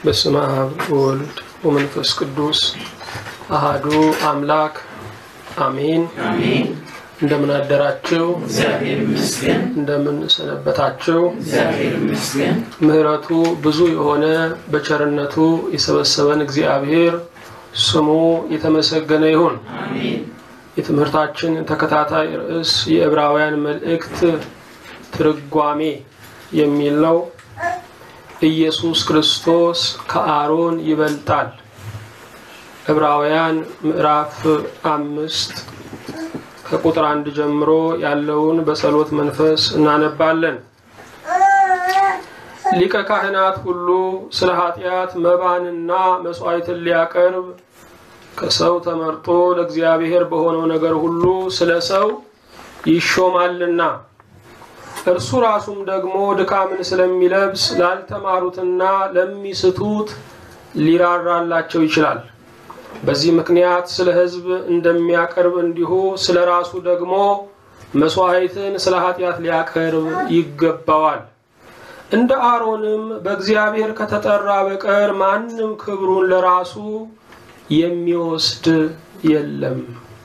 በስመ አብ ወወልድ ወመንፈስ ቅዱስ አሃዱ አምላክ አሜን። እንደምን አደራችሁ? እግዚአብሔር ይመስገን። እንደምን ሰነበታችሁ? እግዚአብሔር ይመስገን። ምሕረቱ ብዙ የሆነ በቸርነቱ የሰበሰበን እግዚአብሔር ስሙ የተመሰገነ ይሁን። አሜን። የትምህርታችን ተከታታይ ርዕስ የዕብራውያን መልእክት ትርጓሜ የሚል ነው። ኢየሱስ ክርስቶስ ከአሮን ይበልጣል። ዕብራውያን ምዕራፍ አምስት ከቁጥር አንድ ጀምሮ ያለውን በጸሎት መንፈስ እናነባለን። ሊቀ ካህናት ሁሉ ስለ ኃጢአት መባንና መስዋዕትን ሊያቀርብ ከሰው ተመርጦ ለእግዚአብሔር በሆነው ነገር ሁሉ ስለ ሰው ይሾማልና እርሱ ራሱም ደግሞ ድካምን ስለሚለብስ ላልተማሩትና ለሚስቱት ሊራራላቸው ይችላል። በዚህ ምክንያት ስለ ሕዝብ እንደሚያቀርብ እንዲሁ ስለ ራሱ ደግሞ መስዋዕትን ስለ ኃጢአት ሊያቀርብ ይገባዋል። እንደ አሮንም በእግዚአብሔር ከተጠራ በቀር ማንም ክብሩን ለራሱ የሚወስድ የለም።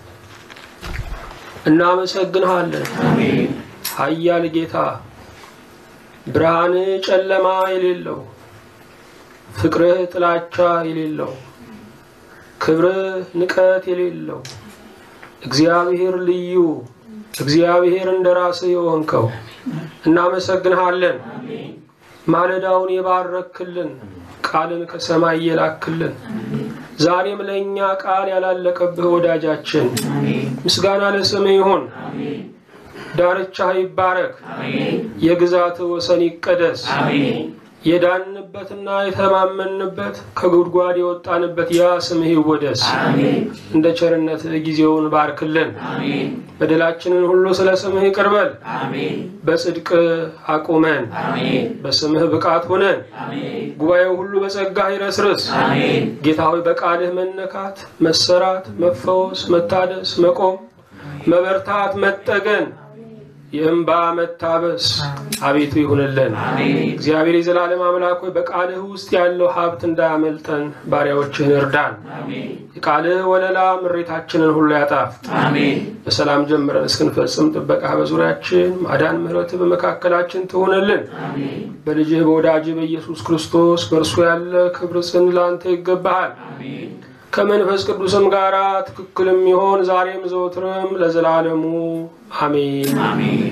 እናመሰግንሃለን አሜን። ኃያል ጌታ፣ ብርሃን ጨለማ የሌለው ፍቅርህ ጥላቻ የሌለው ክብርህ ንቀት የሌለው እግዚአብሔር ልዩ እግዚአብሔር እንደ ራስህ የሆንከው እናመሰግንሃለን። ማለዳውን የባረክልን ቃልን ከሰማይ የላክልን ዛሬም ለእኛ ቃል ያላለቀብህ ወዳጃችን ምስጋና ለስምህ ይሁን። አሜን። ዳርቻህ ይባረክ። አሜን። የግዛት ወሰን ይቀደስ። አሜን። የዳንበትና የተማመንበት ከጉድጓድ የወጣንበት ያ ስምህ ይወደስ። አሜን። እንደ ቸርነትህ ጊዜውን ባርክልን። አሜን። በደላችንን ሁሉ ስለ ስምህ ይቅርበል። አሜን። በጽድቅ አቁመን አሜን። በስምህ ብቃት ሆነን አሜን። ጉባኤው ሁሉ በጸጋህ ይረስርስ። አሜን። ጌታ ሆይ በቃልህ መነካት፣ መሰራት፣ መፈወስ፣ መታደስ፣ መቆም፣ መበርታት፣ መጠገን፣ የእንባ መታበስ አቤቱ ይሁንልን። አሜን። እግዚአብሔር የዘላለም አምላክ ሆይ በቃልህ ውስጥ ያለው ሀብት እንዳያመልጠን ባሪያዎችህን እርዳን። አሜን። የቃልህ ወለላ ምሬታችንን ሁሉ ያጣፍጥ። አሜን። በሰላም ጀምረን እስክንፈጽም ጥበቃ በዙሪያችን ማዳን፣ ምሕረት በመካከላችን ትሆንልን። አሜን። በልጅህ በወዳጅህ በኢየሱስ ክርስቶስ በእርሱ ያለ ክብር ጽን ላንተ ይገባሃል። አሜን። ከመንፈስ ቅዱስም ጋር ትክክልም ይሆን ዛሬም ዘወትርም ለዘላለሙ አሜን። አሜን።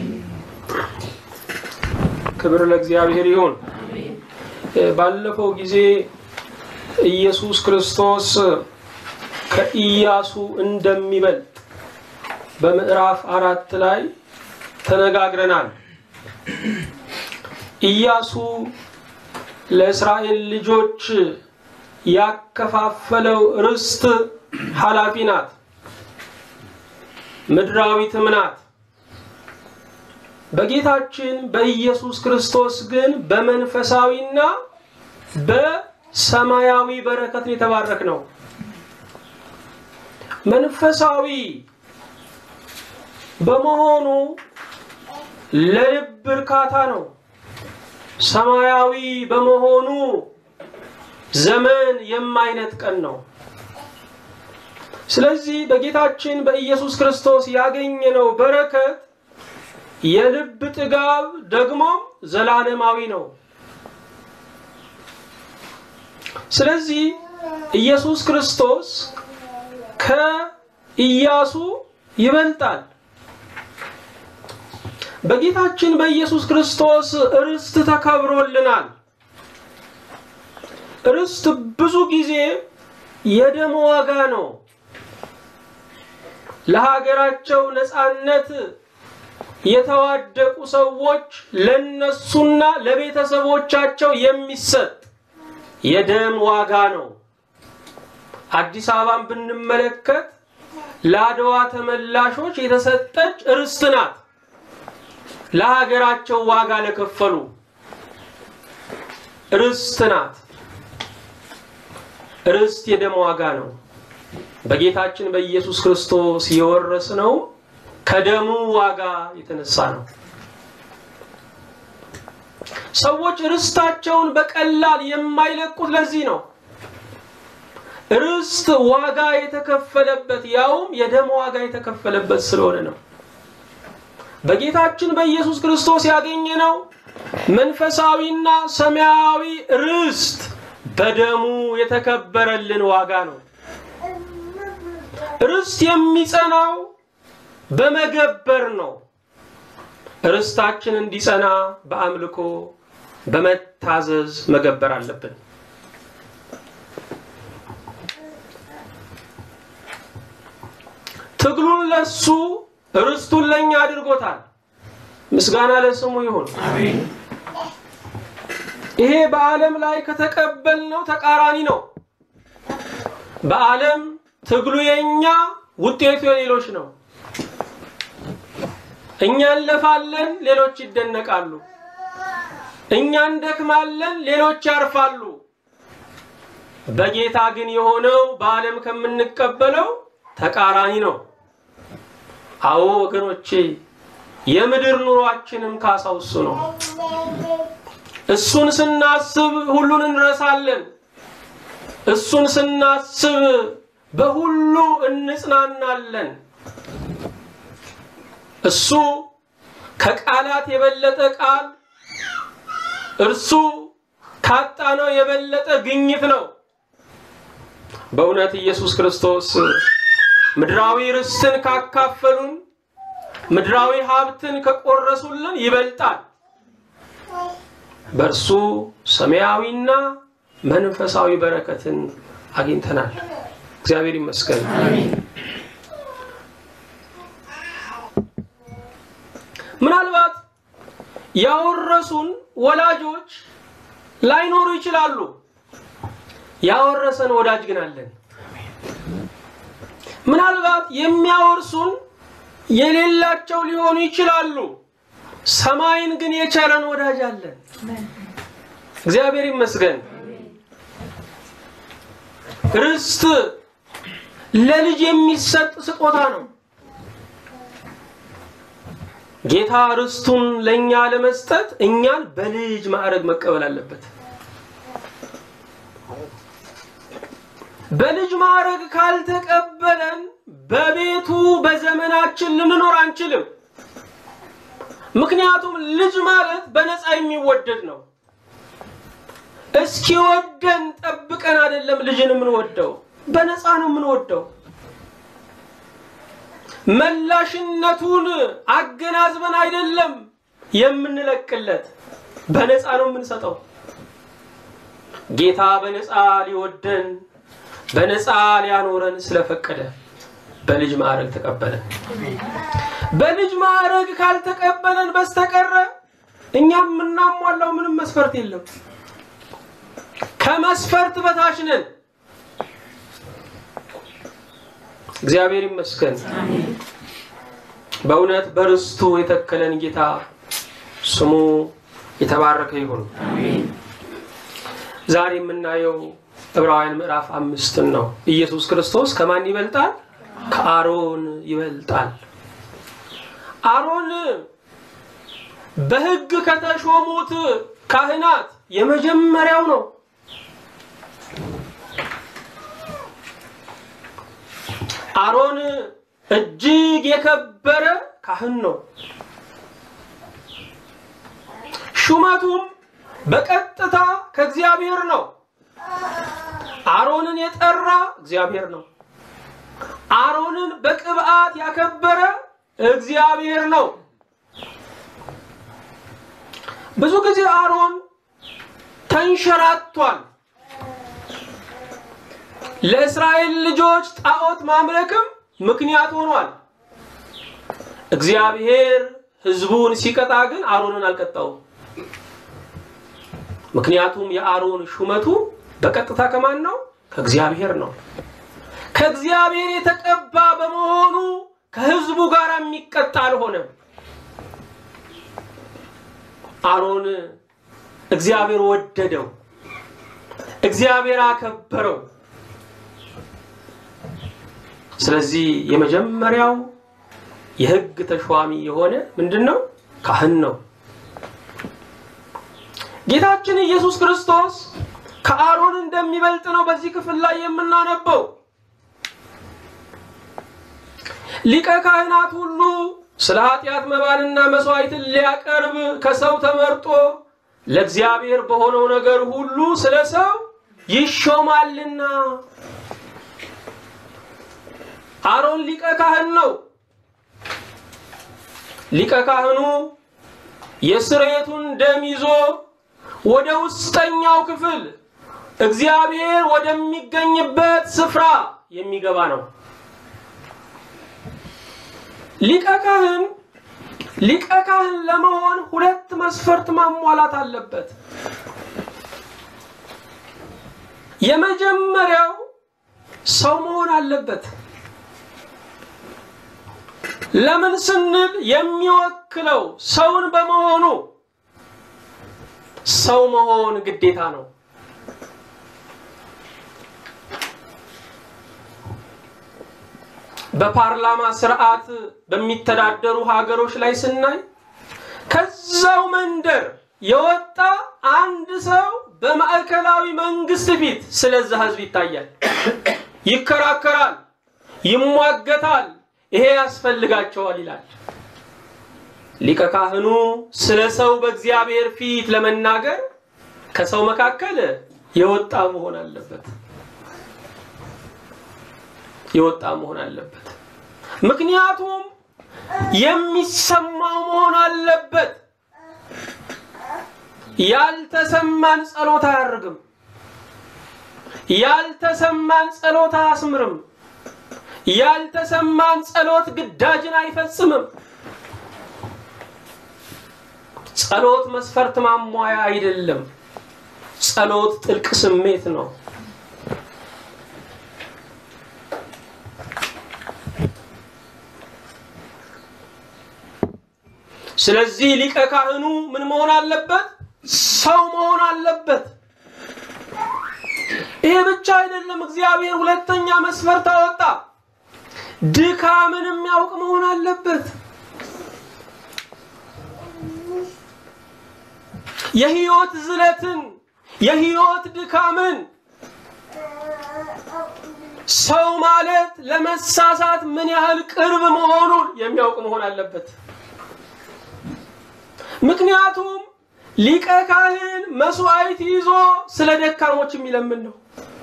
ክብር ለእግዚአብሔር ይሁን። አሜን። ባለፈው ጊዜ ኢየሱስ ክርስቶስ ከኢያሱ እንደሚበልጥ በምዕራፍ አራት ላይ ተነጋግረናል። ኢያሱ ለእስራኤል ልጆች ያከፋፈለው ርስት ኃላፊ ናት፣ ምድራዊትም ናት። በጌታችን በኢየሱስ ክርስቶስ ግን በመንፈሳዊና በሰማያዊ በረከት የተባረክ ነው። መንፈሳዊ በመሆኑ ለልብ እርካታ ነው። ሰማያዊ በመሆኑ ዘመን የማይነጥቀን ነው። ስለዚህ በጌታችን በኢየሱስ ክርስቶስ ያገኘነው በረከት የልብ ጥጋብ ደግሞ ዘላለማዊ ነው። ስለዚህ ኢየሱስ ክርስቶስ ከኢያሱ ይበልጣል። በጌታችን በኢየሱስ ክርስቶስ ርስት ተከብሮልናል። ርስት ብዙ ጊዜ የደም ዋጋ ነው። ለሀገራቸው ነፃነት የተዋደቁ ሰዎች ለነሱና ለቤተሰቦቻቸው የሚሰጥ የደም ዋጋ ነው። አዲስ አበባን ብንመለከት ለአድዋ ተመላሾች የተሰጠች ርስት ናት። ለሀገራቸው ዋጋ ለከፈሉ ርስት ናት። ርስት የደም ዋጋ ነው። በጌታችን በኢየሱስ ክርስቶስ የወረስነው ከደሙ ዋጋ የተነሳ ነው። ሰዎች ርስታቸውን በቀላል የማይለቁት ለዚህ ነው። ርስት ዋጋ የተከፈለበት ያውም የደም ዋጋ የተከፈለበት ስለሆነ ነው። በጌታችን በኢየሱስ ክርስቶስ ያገኘነው መንፈሳዊና ሰማያዊ ርስት በደሙ የተከበረልን ዋጋ ነው። ርስት የሚጸናው በመገበር ነው። ርስታችን እንዲጸና በአምልኮ በመታዘዝ መገበር አለብን። ትግሉን ለሱ ርስቱን ለኛ አድርጎታል። ምስጋና ለስሙ ይሁን። አሜን። ይሄ በዓለም ላይ ከተቀበልነው ተቃራኒ ነው። በዓለም ትግሉ የኛ ውጤቱ የሌሎች ነው። እኛ እንለፋለን፣ ሌሎች ይደነቃሉ። እኛ እንደክማለን፣ ሌሎች ያርፋሉ። በጌታ ግን የሆነው በዓለም ከምንቀበለው ተቃራኒ ነው። አዎ ወገኖቼ፣ የምድር ኑሯችንም ካሳው እሱ ነው። እሱን ስናስብ ሁሉን እንረሳለን። እሱን ስናስብ በሁሉ እንጽናናለን። እሱ ከቃላት የበለጠ ቃል፣ እርሱ ካጣነው የበለጠ ግኝት ነው። በእውነት ኢየሱስ ክርስቶስ ምድራዊ ርስትን ካካፈሉን፣ ምድራዊ ሀብትን ከቆረሱልን ይበልጣል። በእርሱ ሰማያዊና መንፈሳዊ በረከትን አግኝተናል። እግዚአብሔር ይመስገን። አሜን። ምናልባት ያወረሱን ወላጆች ላይኖሩ ይችላሉ። ያወረሰን ወዳጅ ግን አለን። ምናልባት የሚያወርሱን የሌላቸው ሊሆኑ ይችላሉ። ሰማይን ግን የቸረን ወዳጅ አለን። እግዚአብሔር ይመስገን። ርስት ለልጅ የሚሰጥ ስጦታ ነው። ጌታ ርስቱን ለእኛ ለመስጠት እኛን በልጅ ማዕረግ መቀበል አለበት። በልጅ ማዕረግ ካልተቀበለን በቤቱ በዘመናችን ልንኖር አንችልም። ምክንያቱም ልጅ ማለት በነፃ የሚወደድ ነው። እስኪወደን ጠብቀን አይደለም ልጅን የምንወደው፣ በነፃ ነው የምንወደው። መላሽነቱን አገናዝበን አይደለም የምንለቅለት፣ በነፃ ነው የምንሰጠው። ጌታ በነፃ ሊወደን በነፃ ሊያኖረን ስለፈቀደ በልጅ ማዕረግ ተቀበለን። በልጅ ማዕረግ ካልተቀበለን በስተቀረ እኛም የምናሟላው ምንም መስፈርት የለም። ከመስፈርት በታች ነን። እግዚአብሔር ይመስገን። በእውነት በርስቱ የተከለን ጌታ ስሙ የተባረከ ይሁን። አሜን። ዛሬ የምናየው ዕብራውያን ምዕራፍ አምስትን ነው። ኢየሱስ ክርስቶስ ከማን ይበልጣል? ከአሮን ይበልጣል። አሮን በሕግ ከተሾሙት ካህናት የመጀመሪያው ነው። አሮን እጅግ የከበረ ካህን ነው። ሹመቱም በቀጥታ ከእግዚአብሔር ነው። አሮንን የጠራ እግዚአብሔር ነው። አሮንን በቅብዓት ያከበረ እግዚአብሔር ነው። ብዙ ጊዜ አሮን ተንሸራቷል። ለእስራኤል ልጆች ጣዖት ማምለክም ምክንያት ሆኗል። እግዚአብሔር ሕዝቡን ሲቀጣ ግን አሮንን አልቀጣውም። ምክንያቱም የአሮን ሹመቱ በቀጥታ ከማን ነው? ከእግዚአብሔር ነው። ከእግዚአብሔር የተቀባ በመሆኑ ከሕዝቡ ጋር የሚቀጣ አልሆነም። አሮን እግዚአብሔር ወደደው፣ እግዚአብሔር አከበረው። ስለዚህ የመጀመሪያው የሕግ ተሿሚ የሆነ ምንድን ነው? ካህን ነው። ጌታችን ኢየሱስ ክርስቶስ ከአሮን እንደሚበልጥ ነው በዚህ ክፍል ላይ የምናነበው። ሊቀ ካህናት ሁሉ ስለ ኃጢአት መባንና መስዋዕትን ሊያቀርብ ከሰው ተመርጦ ለእግዚአብሔር በሆነው ነገር ሁሉ ስለ ሰው ይሾማልና። አሮን ሊቀ ካህን ነው። ሊቀ ካህኑ የስርየቱን ደም ይዞ ወደ ውስጠኛው ክፍል እግዚአብሔር ወደሚገኝበት ስፍራ የሚገባ ነው። ሊቀ ካህን ሊቀ ካህን ለመሆን ሁለት መስፈርት ማሟላት አለበት። የመጀመሪያው ሰው መሆን አለበት። ለምን ስንል የሚወክለው ሰውን በመሆኑ ሰው መሆን ግዴታ ነው። በፓርላማ ስርዓት በሚተዳደሩ ሀገሮች ላይ ስናይ ከዛው መንደር የወጣ አንድ ሰው በማዕከላዊ መንግስት ፊት ስለዛ ህዝብ ይታያል፣ ይከራከራል፣ ይሟገታል። ይሄ ያስፈልጋቸዋል ይላል። ሊቀ ካህኑ ስለ ሰው በእግዚአብሔር ፊት ለመናገር ከሰው መካከል የወጣ መሆን አለበት የወጣ መሆን አለበት። ምክንያቱም የሚሰማው መሆን አለበት። ያልተሰማን ጸሎት አያርግም። ያልተሰማን ጸሎት አያስምርም። ያልተሰማን ጸሎት ግዳጅን አይፈጽምም። ጸሎት መስፈርት ማሟያ አይደለም። ጸሎት ጥልቅ ስሜት ነው። ስለዚህ ሊቀ ካህኑ ምን መሆን አለበት? ሰው መሆን አለበት። ይሄ ብቻ አይደለም። እግዚአብሔር ሁለተኛ መስፈርት አወጣ። ድካምን የሚያውቅ መሆን አለበት። የህይወት ዝለትን፣ የህይወት ድካምን ሰው ማለት ለመሳሳት ምን ያህል ቅርብ መሆኑን የሚያውቅ መሆን አለበት። ምክንያቱም ሊቀ ካህን መስዋዕት ይዞ ስለ ደካሞች የሚለምን ነው።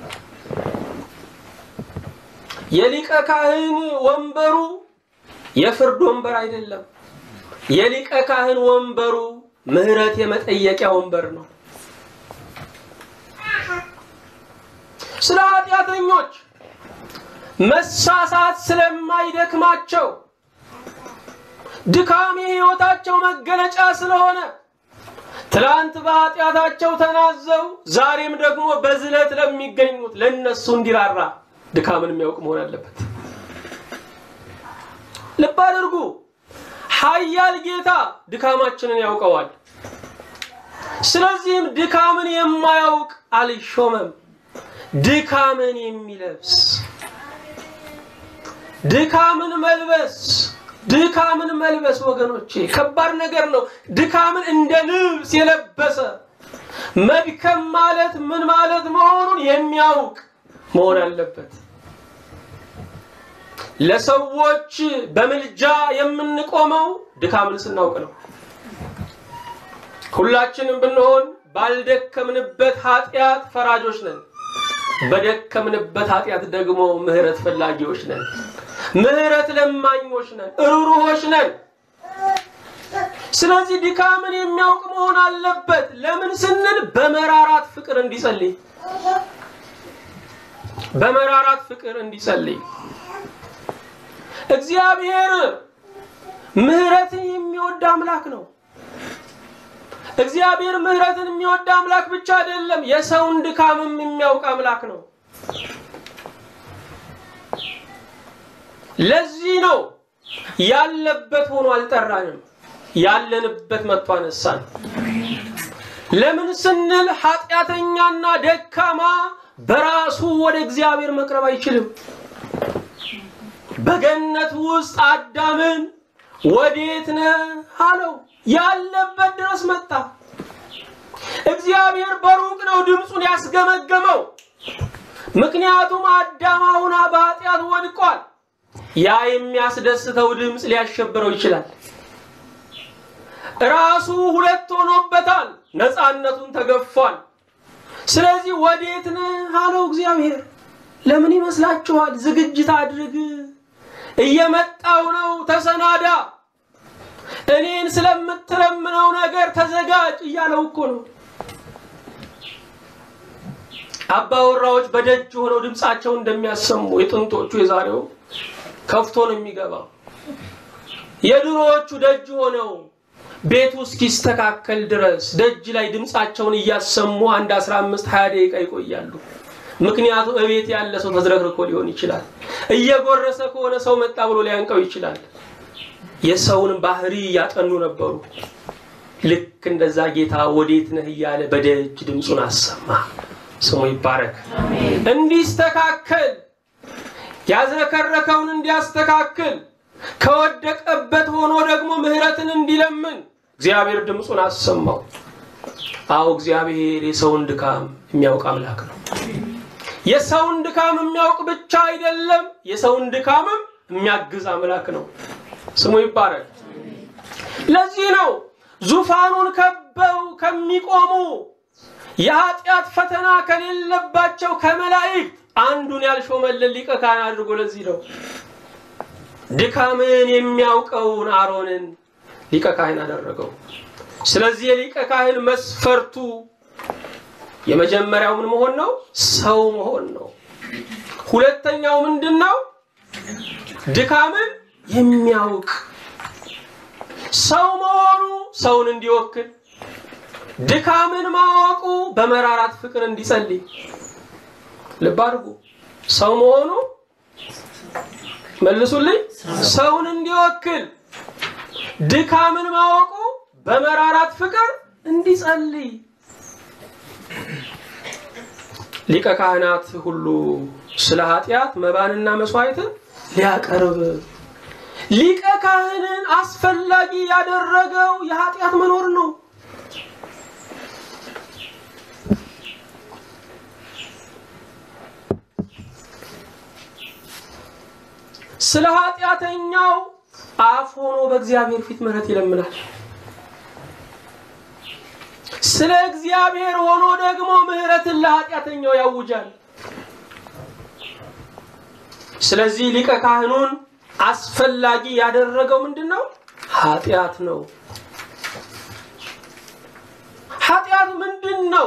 የሊቀ ካህን ወንበሩ የፍርድ ወንበር አይደለም። የሊቀ ካህን ወንበሩ ምሕረት የመጠየቂያ ወንበር ነው። ስለ ኃጢአተኞች መሳሳት ስለማይደክማቸው ድካም የሕይወታቸው መገለጫ ስለሆነ ትላንት በኃጢአታቸው ተናዘው ዛሬም ደግሞ በዝለት ለሚገኙት ለነሱ እንዲራራ ድካምን የሚያውቅ መሆን አለበት። ልብ አድርጉ። ኃያል ጌታ ድካማችንን ያውቀዋል። ስለዚህም ድካምን የማያውቅ አልሾመም። ድካምን የሚለብስ ድካምን መልበስ ድካምን መልበስ ወገኖቼ ከባድ ነገር ነው። ድካምን እንደ ልብስ የለበሰ መድከም ማለት ምን ማለት መሆኑን የሚያውቅ መሆን አለበት። ለሰዎች በምልጃ የምንቆመው ድካምን ስናውቅ ነው። ሁላችንም ብንሆን ባልደከምንበት ኃጢአት ፈራጆች ነን። በደከምንበት ኃጢአት ደግሞ ምሕረት ፈላጊዎች ነን። ምሕረት ለማኞች ነን። ሩሩሆች ነን። ስለዚህ ድካምን የሚያውቅ መሆን አለበት። ለምን ስንል በመራራት ፍቅር እንዲጸልይ በመራራት ፍቅር እንዲጸልይ እግዚአብሔር ምሕረትን የሚወድ አምላክ ነው። እግዚአብሔር ምሕረትን የሚወድ አምላክ ብቻ አይደለም፣ የሰውን ድካምም የሚያውቅ አምላክ ነው። ለዚህ ነው ያለበት ሆኖ አልጠራንም፣ ያለንበት መጥቶ አነሳን። ለምን ስንል ኃጢአተኛና ደካማ በራሱ ወደ እግዚአብሔር መቅረብ አይችልም። በገነት ውስጥ አዳምን ወዴት ነህ አለው። ያለበት ድረስ መጣ። እግዚአብሔር በሩቅ ነው ድምፁን ያስገመገመው። ምክንያቱም አዳም አሁን በኃጢአት ወድቋል። ያ የሚያስደስተው ድምፅ ሊያሸብረው ይችላል። ራሱ ሁለት ሆኖበታል። ነፃነቱን ተገፏል። ስለዚህ ወዴት ነህ አለው እግዚአብሔር። ለምን ይመስላችኋል? ዝግጅት አድርግ፣ እየመጣው ነው፣ ተሰናዳ፣ እኔን ስለምትለምነው ነገር ተዘጋጅ እያለው እኮ ነው። አባወራዎች በደጅ ሆነው ድምፃቸውን እንደሚያሰሙ የጥንቶቹ የዛሬው ከፍቶ ነው የሚገባው። የድሮዎቹ ደጅ ሆነው ቤቱ እስኪስተካከል ድረስ ደጅ ላይ ድምፃቸውን እያሰሙ አንድ 15 20 ደቂቃ ይቆያሉ። ምክንያቱም እቤት ያለ ሰው ተዝረክርኮ ሊሆን ይችላል። እየጎረሰ ከሆነ ሰው መጣ ብሎ ሊያንቀው ይችላል። የሰውን ባህሪ እያጠኑ ነበሩ። ልክ እንደዛ ጌታ ወዴት ነህ እያለ በደጅ ድምፁን አሰማ። ስሙ ይባረክ። እንዲስተካከል ያዝረከረከውን እንዲያስተካክል ከወደቀበት ሆኖ ደግሞ ምሕረትን እንዲለምን እግዚአብሔር ድምፁን አሰማው። አዎ እግዚአብሔር የሰውን ድካም የሚያውቅ አምላክ ነው። የሰውን ድካም የሚያውቅ ብቻ አይደለም፣ የሰውን ድካምም የሚያግዝ አምላክ ነው። ስሙ ይባረክ። ለዚህ ነው ዙፋኑን ከበው ከሚቆሙ የኃጢአት ፈተና ከሌለባቸው ከመላእክት አንዱን ያልሾመልን ሊቀ ካህን አድርጎ ለዚህ ነው ድካምን የሚያውቀውን አሮንን ሊቀ ካህን አደረገው። ስለዚህ የሊቀ ካህን መስፈርቱ የመጀመሪያው ምን መሆን ነው? ሰው መሆን ነው። ሁለተኛው ምንድን ነው? ድካምን የሚያውቅ ሰው መሆኑ ሰውን እንዲወክል፣ ድካምን ማወቁ በመራራት ፍቅር እንዲጸልይ። ልብ አድርጉ። ሰው መሆኑ መልሱልኝ፣ ሰውን እንዲወክል፣ ድካምን ማወቁ በመራራት ፍቅር እንዲጸልይ። ሊቀ ካህናት ሁሉ ስለ ኃጢአት መባንና መስዋዕትን ሊያቀርብ ሊቀ ካህንን አስፈላጊ ያደረገው የኃጢአት መኖር ነው። ስለ ኃጢአተኛው አፍ ሆኖ በእግዚአብሔር ፊት ምሕረት ይለምናል። ስለ እግዚአብሔር ሆኖ ደግሞ ምሕረትን ለኃጢአተኛው ያውጃል። ስለዚህ ሊቀ ካህኑን አስፈላጊ ያደረገው ምንድን ነው? ኃጢአት ነው። ኃጢአት ምንድን ነው?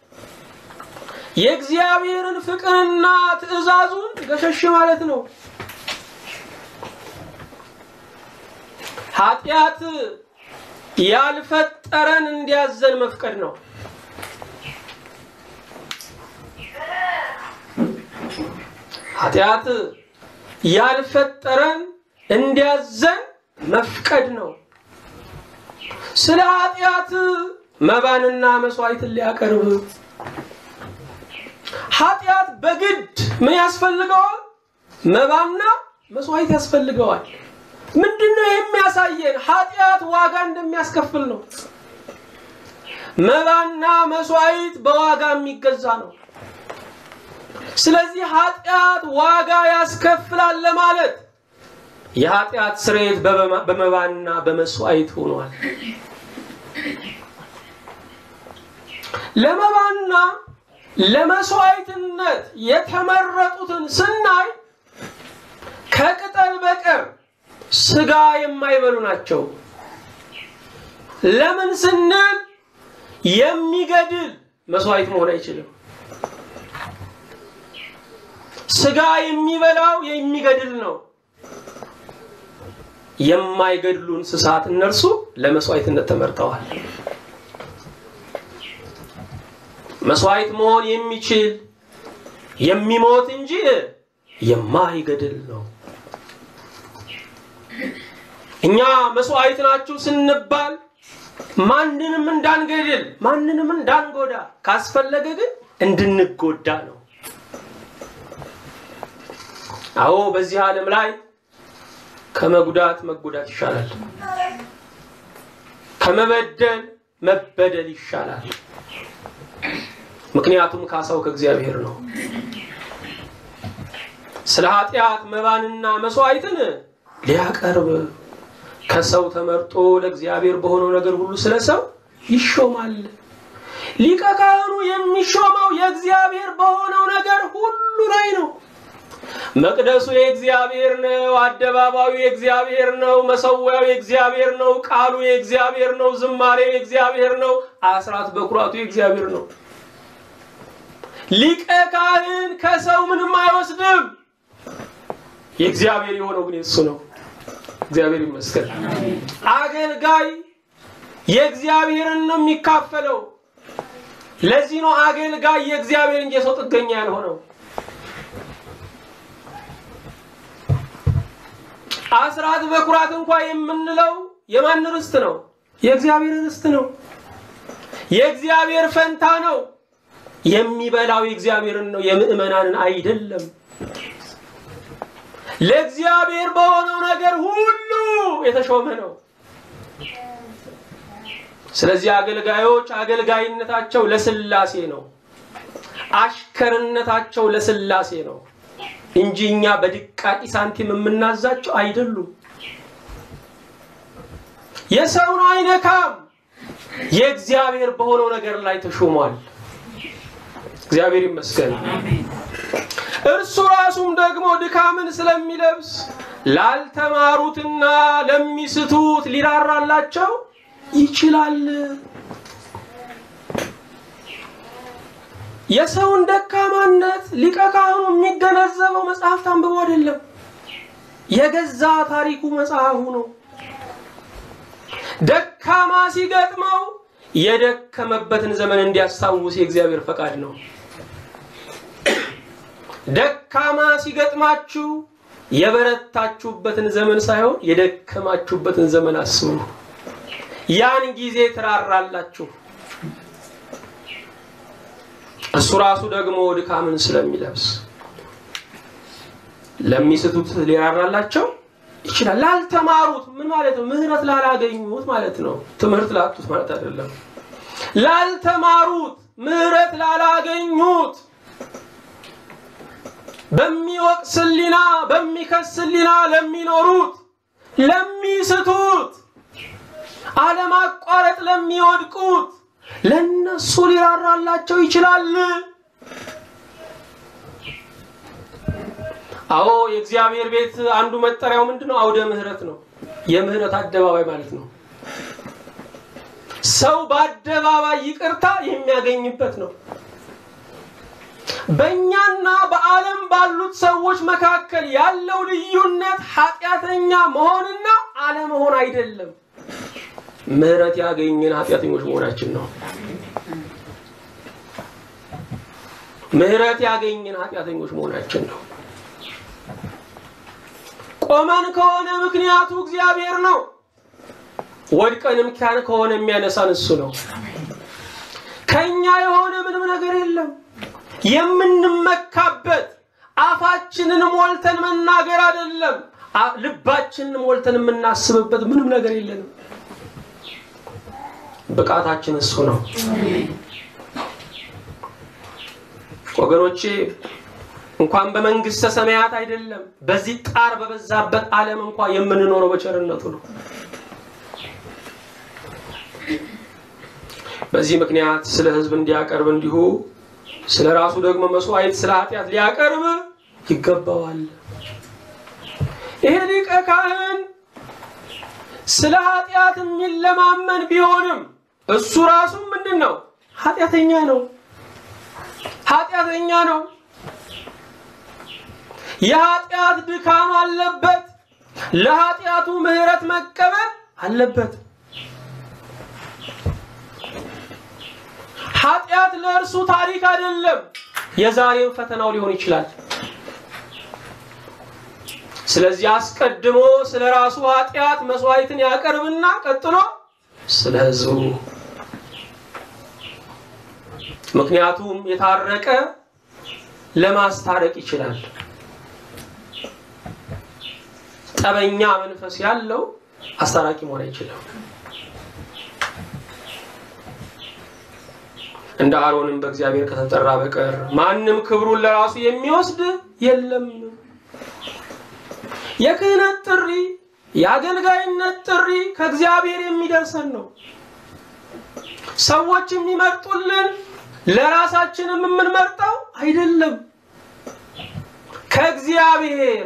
የእግዚአብሔርን ፍቅርና ትእዛዙን ገሸሽ ማለት ነው። ኃጢአት ያልፈጠረን እንዲያዘን መፍቀድ ነው። ኃጢአት ያልፈጠረን እንዲያዘን መፍቀድ ነው። ስለ ኃጢአት መባንና መስዋዕትን ሊያቀርብ ኃጢአት በግድ ምን ያስፈልገዋል? መባና መስዋዕት ያስፈልገዋል። ምንድን ነው የሚያሳየን? ኃጢአት ዋጋ እንደሚያስከፍል ነው። መባና መስዋዕት በዋጋ የሚገዛ ነው። ስለዚህ ኃጢአት ዋጋ ያስከፍላል ለማለት የኃጢአት ስርየት በመባና በመስዋዕት ሆኗል። ለመባና ለመስዋዕትነት የተመረጡትን ስናይ ከቅጠል በቀር ስጋ የማይበሉ ናቸው። ለምን ስንል የሚገድል መስዋዕት መሆን አይችልም። ስጋ የሚበላው የሚገድል ነው። የማይገድሉ እንስሳት እነርሱ ለመስዋዕትነት ተመርጠዋል። መስዋዕት መሆን የሚችል የሚሞት እንጂ የማይገድል ነው። እኛ መስዋዕት ናችሁ ስንባል ማንንም እንዳንገድል ማንንም እንዳንጎዳ ካስፈለገ ግን እንድንጎዳ ነው። አዎ በዚህ ዓለም ላይ ከመጉዳት መጎዳት ይሻላል። ከመበደል መበደል ይሻላል። ምክንያቱም ካሳው ከእግዚአብሔር ነው። ስለ ኃጢአት መባንና መስዋዕትን ሊያቀርብ ከሰው ተመርጦ ለእግዚአብሔር በሆነው ነገር ሁሉ ስለ ሰው ይሾማል። ሊቀ ካህኑ የሚሾመው የእግዚአብሔር በሆነው ነገር ሁሉ ላይ ነው። መቅደሱ የእግዚአብሔር ነው። አደባባዩ የእግዚአብሔር ነው። መሰዊያው የእግዚአብሔር ነው። ቃሉ የእግዚአብሔር ነው። ዝማሬው የእግዚአብሔር ነው። አስራት በኩራቱ የእግዚአብሔር ነው። ሊቀ ካህን ከሰው ምንም አይወስድም። የእግዚአብሔር የሆነው ግን የሱ ነው። እግዚአብሔር ይመስገን። አገልጋይ የእግዚአብሔርን ነው የሚካፈለው። ለዚህ ነው አገልጋይ የእግዚአብሔር እንጂ የሰው ጥገኛ ያልሆነው። አስራት በኩራት እንኳ የምንለው የማን ርስት ነው? የእግዚአብሔር ርስት ነው። የእግዚአብሔር ፈንታ ነው። የሚበላው የእግዚአብሔርን ነው፣ የምዕመናንን አይደለም። ለእግዚአብሔር በሆነው ነገር ሁሉ የተሾመ ነው። ስለዚህ አገልጋዮች አገልጋይነታቸው ለስላሴ ነው። አሽከርነታቸው ለስላሴ ነው እንጂ እኛ በድቃቂ ሳንቲም የምናዛቸው አይደሉም። የሰውን አይነካም። የእግዚአብሔር በሆነው ነገር ላይ ተሾሟል። እግዚአብሔር ይመስገን። እርሱ ራሱም ደግሞ ድካምን ስለሚለብስ ላልተማሩትና ለሚስቱት ሊራራላቸው ይችላል። የሰውን ደካማነት ሊቀ ካህኑ የሚገነዘበው መጽሐፍት አንብቦ አይደለም፣ የገዛ ታሪኩ መጽሐፉ ነው። ደካማ ሲገጥመው የደከመበትን ዘመን እንዲያስታውስ የእግዚአብሔር ፈቃድ ነው። ደካማ ሲገጥማችሁ የበረታችሁበትን ዘመን ሳይሆን የደከማችሁበትን ዘመን አስቡ። ያን ጊዜ ትራራላችሁ። እሱ ራሱ ደግሞ ድካምን ስለሚለብስ ለሚስቱት ሊራራላቸው ይችላል። ላልተማሩት ምን ማለት ነው? ምህረት ላላገኙት ማለት ነው። ትምህርት ላጡት ማለት አይደለም። ላልተማሩት ምህረት ላላገኙት በሚወቅስ ሕሊና በሚከስ ሕሊና ለሚኖሩት ለሚስቱት አለማቋረጥ ለሚወድቁት ለነሱ ሊራራላቸው ይችላል። አዎ የእግዚአብሔር ቤት አንዱ መጠሪያው ምንድን ነው? አውደ ምህረት ነው። የምህረት አደባባይ ማለት ነው። ሰው በአደባባይ ይቅርታ የሚያገኝበት ነው። በእኛና በዓለም ባሉት ሰዎች መካከል ያለው ልዩነት ኃጢአተኛ መሆንና አለመሆን አይደለም። ምህረት ያገኘን ኃጢአተኞች መሆናችን ነው። ምህረት ያገኘን ኃጢአተኞች መሆናችን ነው። ቆመን ከሆነ ምክንያቱ እግዚአብሔር ነው። ወድቀንም ኪያን ከሆነ የሚያነሳን እሱ ነው። ከኛ የሆነ ምንም ነገር የለም። የምንመካበት አፋችንን ሞልተን መናገር አይደለም፣ ልባችንን ሞልተን የምናስብበት ምንም ነገር የለንም። ብቃታችን እሱ ነው። ወገኖቼ እንኳን በመንግስተ ሰማያት አይደለም በዚህ ጣር በበዛበት ዓለም እንኳ የምንኖረው በቸርነቱ ነው። በዚህ ምክንያት ስለ ሕዝብ እንዲያቀርብ እንዲሁ ስለ ራሱ ደግሞ መስዋዕት ስለ ኃጢአት ሊያቀርብ ይገባዋል። ይሄ ሊቀ ካህን ስለ ኃጢአት የሚለማመን ቢሆንም እሱ ራሱ ምንድን ነው? ኃጢአተኛ ነው። ኃጢአተኛ ነው። የኃጢአት ድካም አለበት። ለኃጢአቱ ምሕረት መቀበል አለበት። ኃጢአት ለእርሱ ታሪክ አይደለም፣ የዛሬም ፈተናው ሊሆን ይችላል። ስለዚህ አስቀድሞ ስለ ራሱ ኃጢአት መስዋዕትን ያቀርብና ቀጥሎ ስለ ሕዝቡ ምክንያቱም የታረቀ ለማስታረቅ ይችላል። ጠበኛ መንፈስ ያለው አስታራቂ መሆን አይችልም። እንደ አሮንም በእግዚአብሔር ከተጠራ በቀር ማንም ክብሩን ለራሱ የሚወስድ የለም። የክህነት ጥሪ የአገልጋይነት ጥሪ ከእግዚአብሔር የሚደርሰን ነው። ሰዎች የሚመርጡልን ለራሳችንም የምንመርጠው አይደለም። ከእግዚአብሔር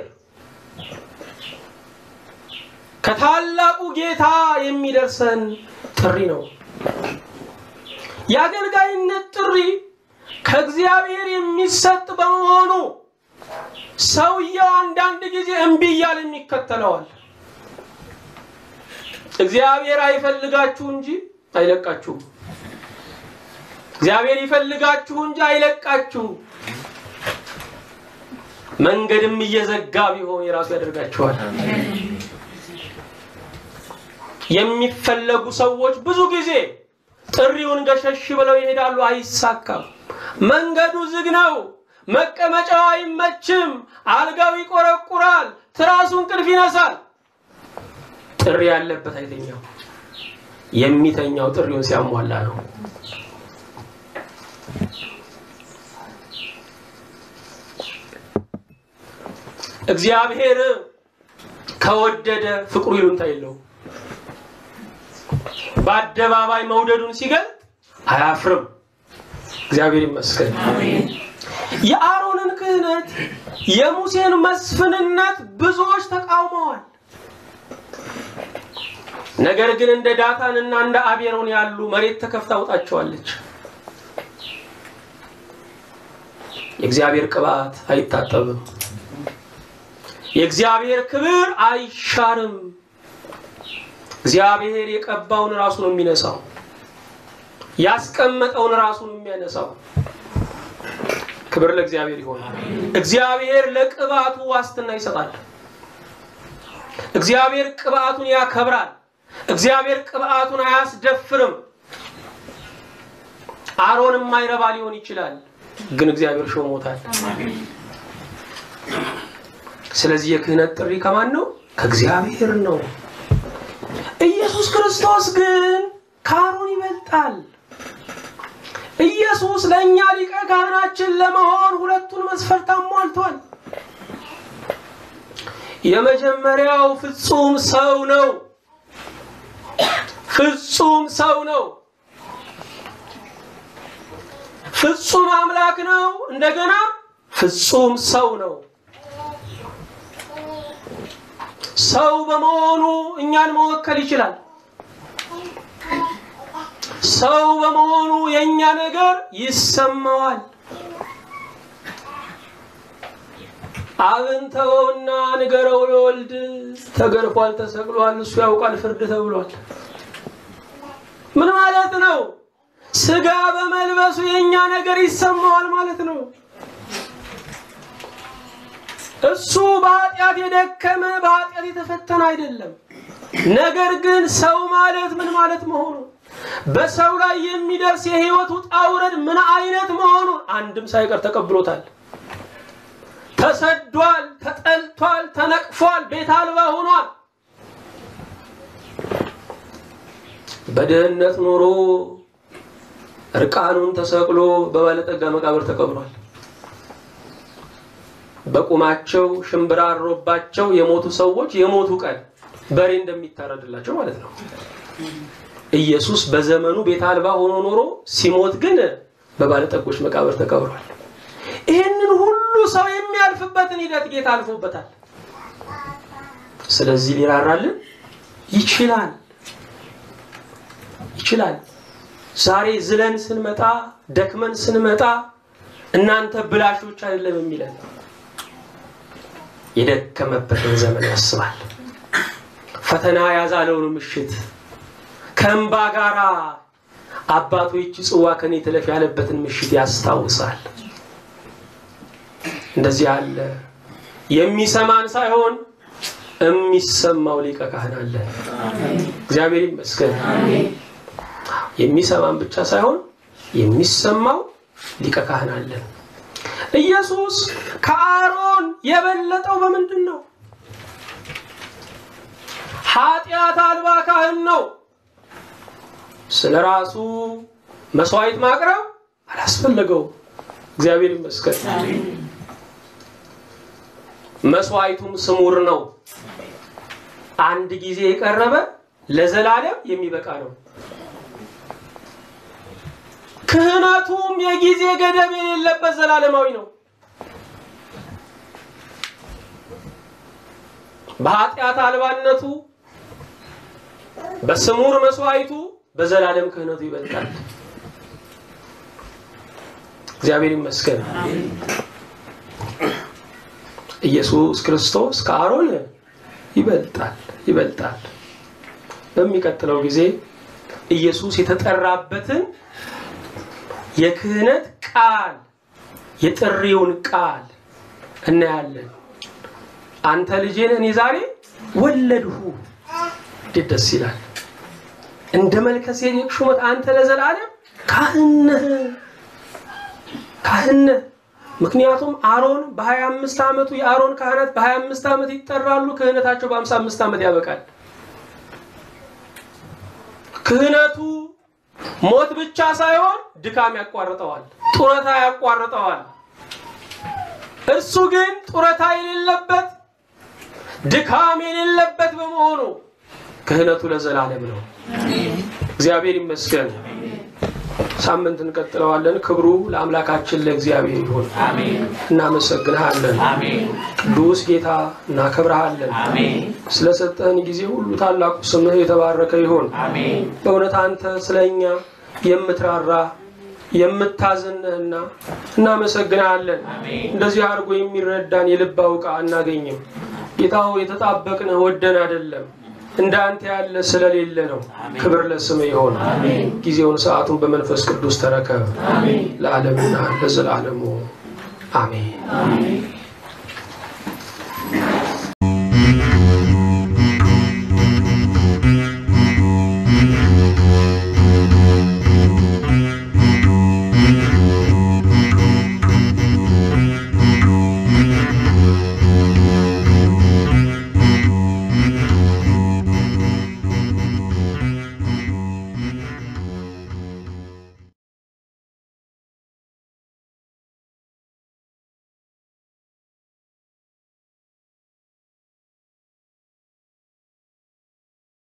ከታላቁ ጌታ የሚደርሰን ጥሪ ነው። የአገልጋይነት ጥሪ ከእግዚአብሔር የሚሰጥ በመሆኑ ሰውየው አንዳንድ ጊዜ እምቢ እያለ የሚከተለዋል። እግዚአብሔር አይፈልጋችሁ እንጂ አይለቃችሁም። እግዚአብሔር ይፈልጋችሁ እንጂ አይለቃችሁም። መንገድም እየዘጋ ቢሆን የራሱ ያደርጋችኋል። የሚፈለጉ ሰዎች ብዙ ጊዜ ጥሪውን ገሸሽ ብለው ይሄዳሉ፣ አይሳካም። መንገዱ ዝግ ነው። መቀመጫው አይመችም። አልጋው ይቆረቁራል። ትራሱ እንቅልፍ ይነሳል። ጥሪ ያለበት አይተኛው። የሚተኛው ጥሪውን ሲያሟላ ነው። እግዚአብሔር ከወደደ ፍቅሩ ይሉንታ የለው። በአደባባይ መውደዱን ሲገልጥ አያፍርም። እግዚአብሔር ይመስገን። የአሮንን ክህነት የሙሴን መስፍንነት ብዙዎች ተቃውመዋል። ነገር ግን እንደ ዳታንና እንደ አቤሮን ያሉ መሬት ተከፍታ አውጣቸዋለች። የእግዚአብሔር ቅባት አይታጠብም። የእግዚአብሔር ክብር አይሻርም። እግዚአብሔር የቀባውን ራሱ ነው የሚነሳው። ያስቀመጠውን ራሱ ነው የሚያነሳው። ክብር ለእግዚአብሔር ይሆናል። እግዚአብሔር ለቅባቱ ዋስትና ይሰጣል። እግዚአብሔር ቅባቱን ያከብራል። እግዚአብሔር ቅባቱን አያስደፍርም። አሮን የማይረባ ሊሆን ይችላል፣ ግን እግዚአብሔር ሾሞታል። ስለዚህ የክህነት ጥሪ ከማን ነው? ከእግዚአብሔር ነው። ኢየሱስ ክርስቶስ ግን ከአሮን ይበልጣል። ኢየሱስ ለእኛ ሊቀ ካህናችን ለመሆን ሁለቱን መስፈርት አሟልቷል። የመጀመሪያው ፍጹም ሰው ነው። ፍጹም ሰው ነው። ፍጹም አምላክ ነው። እንደገና ፍጹም ሰው ነው። ሰው በመሆኑ እኛን መወከል ይችላል። ሰው በመሆኑ የእኛ ነገር ይሰማዋል። አብን ተወውና ንገረው ለወልድ ተገርፏል፣ ተሰቅሏል፣ እሱ ያውቃል ፍርድ ተብሏል። ምን ማለት ነው? ስጋ በመልበሱ የእኛ ነገር ይሰማዋል ማለት ነው። እሱ በኃጢአት የደከመ በኃጢአት የተፈተነ አይደለም። ነገር ግን ሰው ማለት ምን ማለት መሆኑ በሰው ላይ የሚደርስ የህይወት ውጣ ውረድ ምን አይነት መሆኑን አንድም ሳይቀር ተቀብሎታል። ተሰዷል፣ ተጠልቷል፣ ተነቅፏል፣ ቤት አልባ ሆኗል። በድህነት ኖሮ እርቃኑን ተሰቅሎ በባለጠጋ መቃብር ተቀብሯል። በቁማቸው ሽምብራ አሮባቸው የሞቱ ሰዎች የሞቱ ቀን በሬ እንደሚታረድላቸው ማለት ነው። ኢየሱስ በዘመኑ ቤት አልባ ሆኖ ኖሮ ሲሞት ግን በባለጠጎች መቃብር ተቀብሯል። ይህንን ሁሉ ሰው የሚያልፍበትን ሂደት ጌታ አልፎበታል። ስለዚህ ሊራራልን ይችላል ይችላል። ዛሬ ዝለን ስንመጣ ደክመን ስንመጣ እናንተ ብላሾች አይደለም የሚለን የደከመበትን ዘመን ያስባል። ፈተና ያዛለውን ምሽት ከእንባ ጋራ አባቶ ይቺ ጽዋ ከኔ ትለፍ ያለበትን ምሽት ያስታውሳል። እንደዚህ ያለ የሚሰማን ሳይሆን የሚሰማው ሊቀ ካህን አለ። እግዚአብሔር ይመስገን። የሚሰማን ብቻ ሳይሆን የሚሰማው ሊቀ ካህን አለ። ኢየሱስ ከአሮን የበለጠው በምንድን ነው? ኃጢአት አልባ ካህን ነው። ስለ ራሱ መስዋዕት ማቅረብ አላስፈለገውም። እግዚአብሔር ይመስገን። መስዋዕቱም ስሙር ነው። አንድ ጊዜ የቀረበ ለዘላለም የሚበቃ ነው። ክህነቱም የጊዜ ገደብ የሌለበት ዘላለማዊ ነው። በኃጢአት አልባነቱ በስሙር መስዋዕቱ በዘላለም ክህነቱ ይበልጣል። እግዚአብሔር ይመስገን። ኢየሱስ ክርስቶስ ከአሮን ይበልጣል ይበልጣል። በሚቀጥለው ጊዜ ኢየሱስ የተጠራበትን የክህነት ቃል የጥሪውን ቃል እናያለን። አንተ ልጄን እኔ ዛሬ ወለድሁ። እንዴት ደስ ይላል! እንደ መልከሴዴቅ ሹመት አንተ ለዘላለም ካህን ነህ ካህን ነህ። ምክንያቱም አሮን በ25 ዓመቱ የአሮን ካህናት በ25 ዓመት ይጠራሉ። ክህነታቸው በ55 ዓመት ያበቃል። ክህነቱ ሞት ብቻ ሳይሆን ድካም ያቋርጠዋል፣ ጡረታ ያቋርጠዋል። እርሱ ግን ጡረታ የሌለበት ድካም የሌለበት በመሆኑ ክህነቱ ለዘላለም ነው። እግዚአብሔር ይመስገን። ሳምንት እንቀጥለዋለን። ክብሩ ለአምላካችን ለእግዚአብሔር ይሁን። አሜን እናመሰግንሃለን። አሜን ቅዱስ ጌታ እናከብረሃለን። አሜን ስለሰጠህን ጊዜ ሁሉ ታላቁ ስምህ የተባረከ ይሁን። አሜን በእውነት አንተ ስለ እኛ የምትራራ የምታዝንህና እናመሰግንሃለን። አሜን እንደዚህ አድርጎ የሚረዳን የልብ አውቃ አናገኝም። ጌታው የተጣበቅንህ ወደን አይደለም እንደ አንተ ያለ ስለሌለ ነው። ክብር ለስም ይሆን። አሜን ጊዜውን ሰዓቱን በመንፈስ ቅዱስ ተረከብ አሜን ለዓለምና ለዘላለሙ አሜን። አሜን